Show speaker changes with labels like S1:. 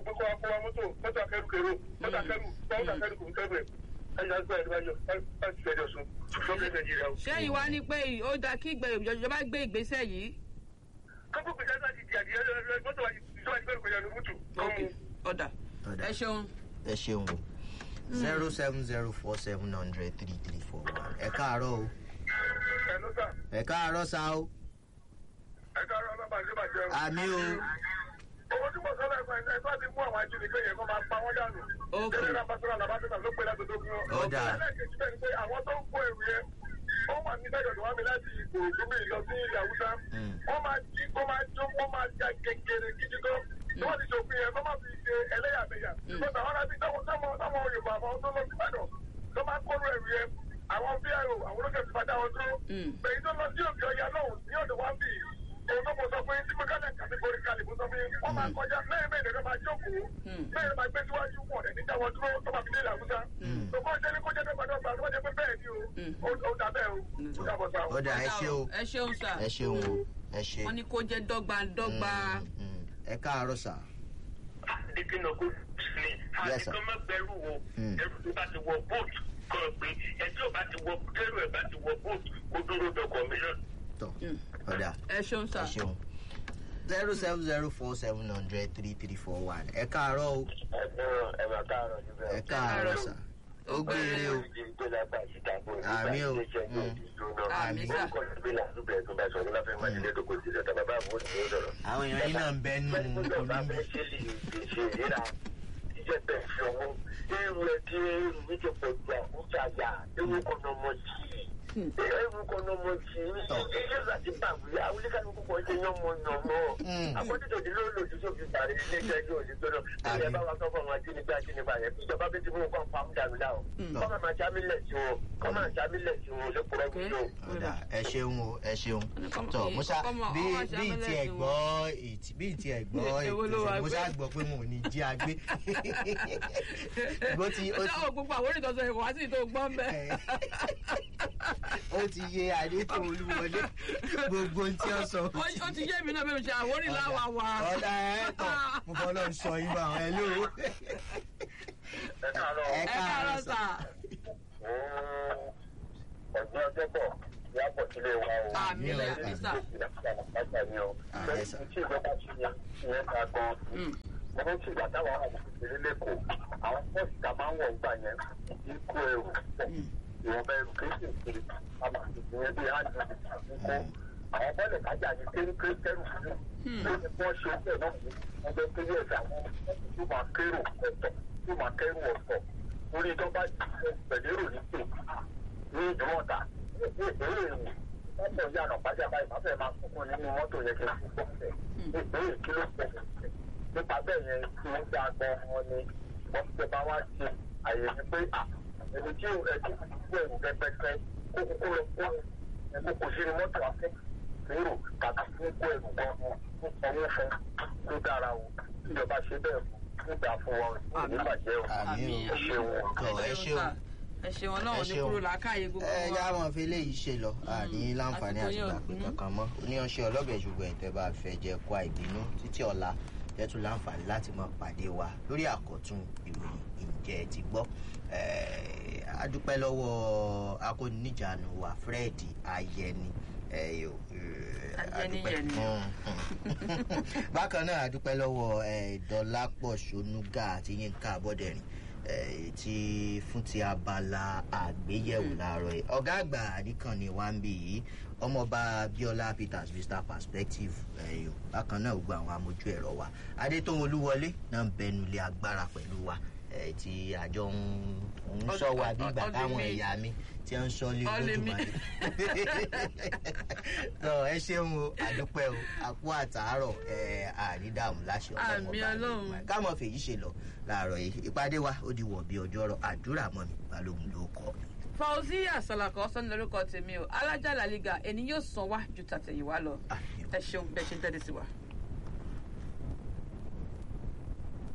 S1: pé kó wá kó wá mọ́tò mọ́tò akẹ́rù kèrò mọ́tò akẹ́rù mọ́tò akẹ́rù kò ń kẹ́rù ẹ̀ ẹ̀yà gbọ́ ẹ̀ níwájú láti fẹ́jọ́ sùn lọ́kẹ́ nàìjíríà o.
S2: ṣé ìwà ni pé ó dáa kí ìgbẹ́ ìjọba gbé ìgbésẹ̀ yìí.
S1: kókó gbèsè láti di adìyẹ mọ́tò wájú ìjọba ìgbẹ́rù kọjá ní mútu.
S2: ok ọ̀dà
S3: Ọ̀dà.
S2: ẹ ṣeun.
S3: ẹ ṣeun o zero seven zero four seven hundred three three four one ẹ káàárọ̀ o
S1: ẹ̀ ló sà
S3: ẹ káàárọ̀ sa o
S1: ẹ̀ káàárọ̀ ọlọ́ba àjẹbàjẹ́ o.
S3: àmì o
S1: owó tí mo sọ́lá ẹ̀fọ́ ẹ̀ bá ti mú àwọn ajínigbé yẹn kó máa pa wọ́n dànù.
S2: Ok.
S1: Tẹ́lẹ̀ náà pásítọ̀ náà bàtà ló pé láti dógún wọn.
S3: Ó dáa.
S1: Ẹlẹ́ẹ̀kejì bẹ́ẹ̀ ni pé àwọn tó ń kó èrò yẹn, ó wà ní lẹ́yọ̀ tó wá mi láti Ìkòròdú mi lọ sí ilẹ̀ Haúsá.
S3: Mm.
S1: Wọ́n máa jí, wọ́n máa jó, wọ́n máa ja kékeré gidi gan. Tí wọ́n ti ṣòfin yẹn, wọ́n máa fi ṣe ẹlẹ́yàmẹ̀yà. Bọ́sà àwọn arábí táwọn táwọn táwọn Yorùbá àwọn tó lọ sí Ìbàdàn tó máa kóró ẹ̀rù yẹn. Àwọn VIO, àwọn olóṣèlú ti bá dá wọn dúró.
S2: Mm.
S1: Bẹ̀yì tó lọ sí òkè ọya lọ́hùn ní ọ̀dọ̀ wá bì í òun tó kọ sọ pé tí mẹkánà kàtẹ́gọ́rì kalẹ̀ fún sọ pé wọ́n máa kọjá mẹ́rin mẹ́rin ló máa jókòó mẹ́rin máa gbé síwájú wọn ẹ̀ níjà wọn dúró tó máa fi dé ìlàkúsá. tó kọ́ jẹ́ ní kó jẹ́ dọ́gbadọ́gba tó bá jẹ́ pé bẹ́ẹ̀ ni o ó ó dà bẹ́ẹ̀ o ó dà bọ̀ sá o.
S3: ọ̀dà ẹ ṣe o
S2: ẹ ṣeun sà.
S3: ẹ ṣeun o ẹ ṣe
S2: wọ́n ní kó jẹ́ dọ́gbandọ́gba.
S3: Mm, mm. ẹ káàárọ̀ sà
S1: dikina kó ní
S3: Yes, sir.
S1: àti kọ́ mọ́ gbẹrù wo
S3: Mm.
S1: ẹrù tó bá ti wọ bóòtù kọ́ pé ẹjọ́ bá ti wọ kẹrù ẹ̀ bá ti wọ bóòtù kó dúró dọkọ̀ mílíọ̀nù.
S3: tọ̀ ọ̀dà
S2: ẹ ṣeun sà.
S3: ẹ ṣeun zero seven zero four seven hundred three three four one ẹ káàárọ̀ o
S1: ẹ̀gbọ́n ẹ̀ máa káàárọ̀ níbẹ̀.
S3: ẹ káàárọ̀ sà ó gbére o Àmì o. Mm.
S2: Àmì sà.
S3: àwọn èèyàn yín náà ń bẹ nù olúmi Mm.
S1: Àkọ́jọ́ ti ló lòdì sófin parí ilé ẹjọ́ yóò ní gbọ́dọ̀. Ilé ẹ bá wa sọ́kọ̀ wọn ajínigbé ajínigbé àyẹ̀ bí ìjọba bí ti mú nǹkan pa ń dànù láwọn. Kọ́ máa máa jámílẹ̀ sí wọn. Kọ́ máa jámílẹ̀ sí wọn lẹ́kọ̀ọ́ ẹ̀kọ́
S3: ọ̀dà ẹ ṣeun o ẹ ṣeun
S2: Kọ́mọ-
S3: tọ musa
S2: kọ́mọ-
S3: bí
S2: ọmọ
S3: bí ti ẹ
S2: ṣàmúlẹ̀
S3: gbọ́ ètí bí ti ẹ gbọ́
S2: Èwo ló wá
S3: ètò
S2: gbé?
S3: musa gbọ́ pé mo ò ní jí agbé bó ti ó
S2: ṣé
S3: ti
S2: o gbogbo àwọn onídọ̀sọ ẹ̀kọ́ wá sí ìtò gbọ́n bẹ́ẹ̀.
S3: ó ti yé adétò olúwọlé gbogbo ohun tí ó sọ
S2: ó ti yé mi náà bẹ́ẹ̀ mi ṣe àwórí láwa wa.
S3: ọ̀dà ẹ̀ tọ̀ mo fọ́ lọ́ọ́ sọ yín bá wọn ẹ ló
S1: Ẹ káàárọ̀.
S3: ẹ
S2: ẹ káàárọ̀
S3: káàárọ̀
S2: sà.
S1: ọ̀gbìn ọjọ́ bọ̀ yà pọ̀ sílé wa o.
S2: àmì ẹ̀ sà.
S1: Ìlàkúlà àpáta ni o.
S3: Ah, yes, sir.
S1: Tí ìjọba ṣe yẹn ìyẹn ká gan.
S2: Mm.
S1: wọ́n ti gbà táwọn àwọn òṣèré lẹ́kọ̀ọ́ àwọn pọ́ọ̀sì tá a máa ń wọ̀ gbà yẹn kì í kó ẹrù pọ̀ ìwọ̀nba ẹrù kéékèèké àmà ìyẹn bí hàn ní kó àwọn bọ́ọ̀lù kájà ní kérékéré kẹrù fún un ló ní wọ́n ṣe bẹ́ẹ̀ náà ní ọjọ́ kéré ẹ̀dá wọn tó máa kérò ọ̀tọ̀ tó máa kẹrù ọ̀tọ̀ orí tó bá pẹ̀lérò ní pè ní ìdúmọ̀ta ní ìbéèrè rẹ̀ mọ́tò yànnà pàjá báyìí má fẹ́ máa sunkún nínú mọ́tò yẹn kí n fi pọ̀ fẹ́ ìbéèrè kí ló pọ̀ nípa bẹ́ẹ̀ yẹn tí wọ́n gbà gan wọn ni wọ́n ti bá wá ṣe àyè ní pé ẹni tí ẹni tí kú ẹ̀rù pẹ́pẹ́pẹ́ kó kókó lọ kó ẹ̀kọ́ kò sí ní mọ́tò afẹ́ lérò tàbí fún kó ẹ̀rù gan wọn fún sanwó fún tó dára o ìjọba ṣe bẹ́ẹ̀ nígbà fún wọn nígbàjẹ́ o
S3: àmì
S1: ẹ ṣeun o.
S3: o ẹ ṣeun
S2: ẹ ṣeun ọlọ́run ní
S3: ṣeun.
S2: kúrò làákàyè gbogbo
S3: ẹ
S2: wa.
S3: já wọn fi eléyìí ṣe lọ àní láǹfààní
S2: àsìkò
S3: àti
S2: yóò
S3: ìgbàpè
S2: kún.
S3: kankan mọ oníyanṣẹ ọlọbẹ ṣùgbọn ìtẹ bá fẹ jẹ kó àìbínú títí ọlá jẹtù láǹfààní láti mọ pàdé wa lórí àkọtún ìròyìn ìjẹ ti gbọ adúpẹ́ lọ́wọ́ akóníjànú wa fred ayẹni ẹ, yo, eh,
S2: Ayẹni
S3: adúpẹ́.
S2: yẹni.
S3: Mm, mm. bákan náà adúpẹ́ lọ́wọ́ eh, dọ́lápọ̀ ṣonúgà àti yínká abọ́dẹ̀rìn eh, ti fún ti abala àgbéyẹ̀wò láàárọ̀ yìí ọ̀gá àgbà àdìkànnì wa ń bì yìí ọmọọba biola peters vista perspective eh, yo. bákan náà gbogbo àwọn amójú ẹ̀rọ wa adétòun olúwọlé náà ń bẹnu ilé agbára pẹ̀lú wa eh, tí àjọ ń ń sọ wa bí ìgbà
S2: Ọdún
S3: táwọn
S2: mi.
S3: ẹ̀yà mi tí wọ́n ń sọ lé
S2: Ọlẹ́ mi.
S3: lójúmọ́ tọ ẹ ṣeun o àdúpẹ́ o àpò àtàárọ̀ ẹ àrídàmú láṣẹ ọlọ́run
S2: Àmì
S3: ọba
S2: Ọlọ́run.
S3: Olódùmarè. káàmọ̀ fèyí ṣe lọ láàárọ̀ yìí ìpàdé wa ó di wọ̀ bí ọjọ́ rọ àdúrà mọ́ mi balógun ló kọ́ mi.
S2: fauziya salako sọ́ni lórúkọ tèmi o alájà làlígà ẹni yóò san wá ju tàtẹ̀yìnwá lọ
S3: Àmì o.
S2: ẹ ṣeun bẹ́ẹ̀ ṣe ń tẹ́lẹ̀ sí wa.